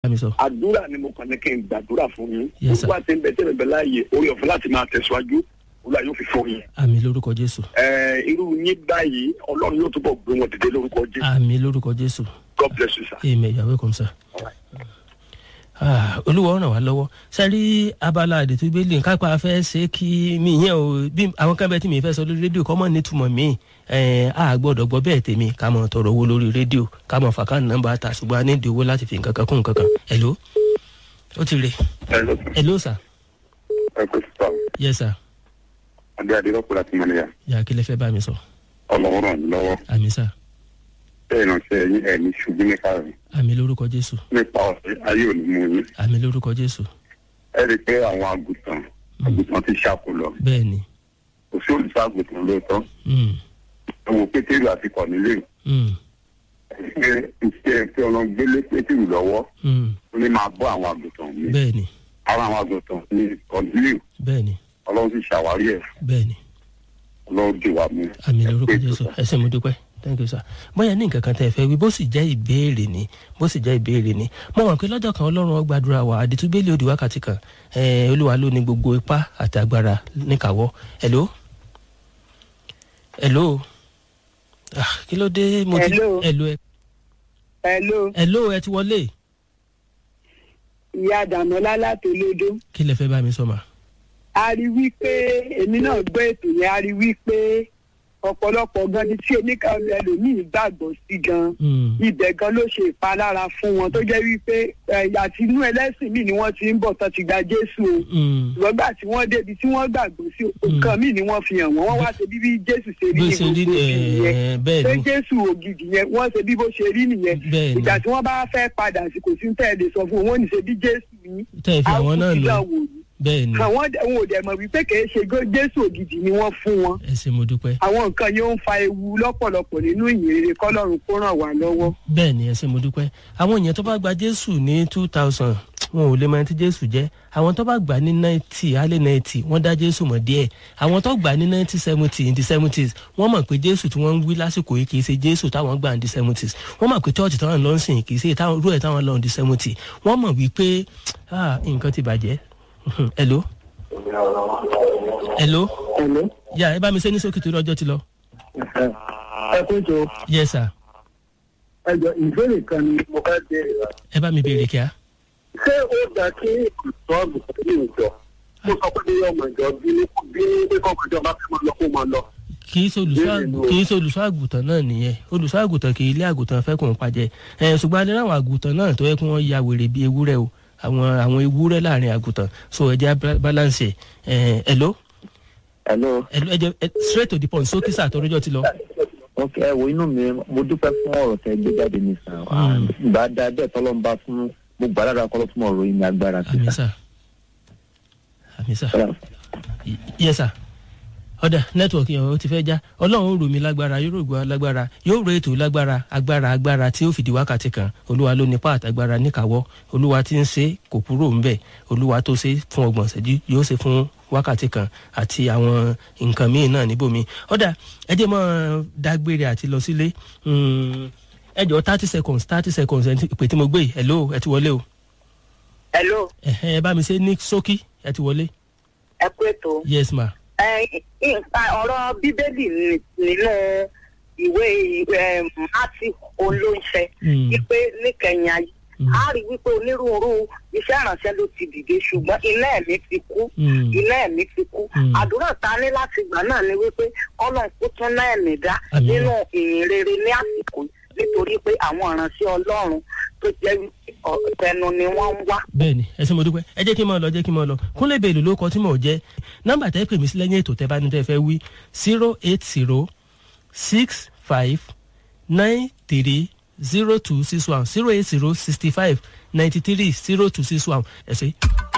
mi sọ. àdúrà ni mo kàn ní kí n gbàdúrà fún yín Yes, sir. olúwa ti ń bẹ tẹ́lẹ̀ bẹ láàyè orí ọ̀fẹ́ láti máa tẹ̀síwájú olúwa yóò fi fún yín. àmì lórúkọ jésù. Ẹ, irú yín báyìí ọlọ́run yóò túbọ̀ gbé wọn dìde lórúkọ jésù àmì lórúkọ jésù. god bless you sir. amen you are welcome sir. Ah, olúwa ràn wá lọ́wọ́ sẹ́rí abala àdètú bíbélì nǹkan pa fẹ́ ṣe kí mi yẹn o bí àwọn kan bẹ́ẹ̀ tí mi fẹ́ sọ lórí rédíò kọ́ mọ̀ nítumọ̀ mi ẹ̀ á gbọ́dọ̀ gbọ́ bẹ́ẹ̀ tèmi ká mọ̀ tọrọ owó lórí rédíò ká mọ̀ fàkà nọ́mbà ta ṣùgbọ́n a ní ìdí owó láti fi nǹkan kan kún nǹkan kan hello ó ti rè hello hello sir ẹ kò sí sọ yes sir adé adé lọ́pọ̀ láti mọ̀ níyà yà kí lẹ fẹ́ bá mi sọ ọlọ́run ràn mí lọ́wọ́ àmì sir bẹ́ẹ̀ náà ṣe ẹ̀yin ẹ̀ ní ṣubú ní káàrin àmì lórúkọ jésù nípa ọ̀sẹ̀ ayé ò ní mú yín àmì lórúkọ jésù ẹ rí i pé àwọn àgùntàn àgùntàn ti ṣàkólọ bẹ́ẹ̀ ni kò sí olùṣọ́ àgùntàn lóòótọ́ mm, ẹ wo pétérù àti kọ̀nílé mm, ṣe iṣẹ́ tí ọlọ́run gbélé pétérù lọ́wọ́ mm, ó ní máa bọ́ àwọn àgùntàn mi bẹ́ẹ̀ ni ara àwọn àgùntàn ní kọ̀nílé bẹ́ẹ̀ ni ọlọ́run sì ṣàwárí ẹ̀ bẹ́ẹ̀ ni ọlọ́run dì wá mú. àmì Ẹ lórúkọ pé jésù tó. ẹ ṣé mo dúpẹ́ thank you sir bóyá ní nǹkan kan tẹ́ ẹ fẹ́ wí bó sì jẹ́ ìbéèrè ni bó sì jẹ́ ìbéèrè ni mo mọ̀ pé lọ́jọ́ kan ọlọ́run ó gbàdúrà wa àdìtúbélé òdì wákàtí kan ẹ̀ olúwa ló ní gbogbo ipá àti agbára níkàwọ́ hello hello ah kí ló dé mo ti Hello. hello ẹ hello hello ẹ ti wọlé ìyá dàmọ́lá látòlédó kí lẹ fẹ́ bá mi sọ mà a rí wípé èmi náà gbọ́ ètò yẹn a rí wípé ọ̀pọ̀lọpọ̀ gan ni tí oníkàwé ẹlòmíì gbàgbọ́ sí gan Mm, ibẹ̀ gan ló ṣe ìpalára fún wọn tó jẹ́ wípé ẹ̀, àti inú ẹlẹ́sìn míì ni wọ́n ti ń bọ̀ tán ti gba jésù o mm, ṣùgbọ́n gbà tí wọ́n débi tí wọ́n gbàgbọ́ sí nǹkan míì ni wọ́n fi hàn wọ́n wọ́n wá ṣe bí bí jésù ṣe rí bó ní ṣe rí gbogbo ẹ ìyẹn bẹ́ẹ̀ pé ni jésù ògidì yẹn wọ́n ṣe bí bó ṣe rí nìyẹn bẹ́ẹ̀ ni ìgbà tí wọ́n bá fẹ́ padà sí kò sí ń tẹ̀lé sọ fún wọn wọn ò ní ṣe bí jésù yín tẹ́ ẹ fi àwọn náà lò wò ní bẹ́ẹ̀ ni àwọn wọn ò dẹ̀ mọ̀ wípé kì í ṣe gó- jésù ògidì ni wọ́n fún wọn ẹ ṣé mo dúpẹ́ àwọn nǹkan yóò ń fa ewu lọ́pọ̀lọpọ̀ nínú ìyìnrere kọ́lọ́run kó ràn wá lọ́wọ́. bẹ́ẹ̀ ni ẹ ṣé mo dúpẹ́ àwọn èèyàn tó bá gba jésù ní two thousand wọn ò lè mọ ẹni tí jésù jẹ́ àwọn tó bá gbà ní ninety alẹ́ ninety wọ́n dá jésù mọ̀ díẹ̀ àwọn tó gbà ní ninety seventy in the seventies wọ́n mọ̀ pé jésù tí wọ́n ń wí lásìkò yìí kì í ṣe jésù táwọn gbà in the seventies wọ́n mọ̀ pé church táwọn lọ ń sìn kì í ṣe táwọn rú ẹ̀ táwọn lọ in the seventy wọ́n mọ̀ wípé ah, nǹkan ti bàjẹ́ hello hello ẹ̀lọ́ yà ẹ bá mi ṣe ní sókè torí ọjọ́ ti lọ ẹ kó jọ yes sir ẹjọ ìbéèrè kan ni mo fẹ́ béèrè wa. ẹ bá mi béèrè kíá ṣé ó dá kí ìtọ́ àgùntàn ní ìjọ kó sọ pé bí ọmọ ìjọ bí bí pé kọ́ ọmọ ìjọ bá fẹ́ máa lọ kó máa lọ. kì í ṣe olùṣọ́ àgù- kì í ṣe olùṣọ́ àgùntàn náà nìyẹn olùṣọ́ àgùntàn kì í lé àgùntàn fẹ́ kó ń pajẹ ẹ ṣùgbọ́n adé láwọn àgùntàn náà tó yẹ kí wọ́n ya wèrè bíi ewúrẹ́ o àwọn àwọn ewúrẹ́ láàrin àgùntàn so ẹ jẹ́ á balance ẹ hello hello hello ẹ jẹ́ ẹ straight to the point sókè sà tọrọjọ ti lọ. ok ẹ wo inú mi mo dúpẹ́ fún ọ̀rọ̀ tẹ gbé jáde ní sàn Mm. ìgbà dá bẹ́ẹ̀ tọ́lọ́ ń bá fún mo gbà lára kọ́lọ́ fún ọ̀rọ̀ yìí ní agbára sí àmì sà àmì sà yes sir ọ̀dà nẹ́tíwọ̀kì yẹn ó ti fẹ́ já ọlọ́run rò mí lágbára yóò rò gbọ́ lágbára yóò rò ètò lágbára agbára agbára tí ó fìdí wákàtí kan olúwa ló ní pààtà agbára níkàwọ́ olúwa tí ń ṣe kò kúrò ńbẹ̀ olúwa tó ṣe fún ọgbọ̀n ṣẹ́jú yóò ṣe fún wákàtí kan àti àwọn nǹkan míì náà níbòmí ọ̀dà ẹ jẹ́ mọ́ dágbére àti lọ sílé Mm, ẹ jọ thirty seconds thirty seconds ẹ ti- ìpè tí mo gbé yìí. hello ẹ ti wọlé o hello ẹ̀hẹ́n, ẹ bá mi ṣe ní ṣókí ẹ ti wọlé ẹ kú ètò. yes ma nǹkan ọ̀rọ̀ bíbélì ni- nínú ìwé mátì olóńṣẹ́ Mm. wípé níkẹyìn ayé Mm. a rí wípé onírúurú iṣẹ́ ìrànṣẹ́ ló ti dìde ṣùgbọ́n iná ẹ̀mí ti kú Mm. iná ẹ̀mí ti kú Mm. àdúrà ta ní láti gbà náà ni wípé kọ́lọ̀ kó tún náà ẹ̀mí dá Àmín. nínú ìyìn rere ní àsìkò yìí nítorí pé àwọn ìrànṣẹ́ ọlọ́run tó jẹ́ wípé ọ̀tẹnu ni wọ́n ń wá bẹ́ẹ̀ni ẹ ṣé mo dúpẹ́ ẹ jẹ́ kí n máa lọ jẹ́ kí n máa lọ kúnlẹ̀ bèèlò ló kọ tí mò ń jẹ́ nọ́mbà tẹ́ pè mí sí lẹ́yìn ètò tẹ́ bá ní tẹ́ fẹ́ wí zero eight zero six five nine three zero two six one zero eight zero sixty five ninety three zero two six one ẹ ṣé.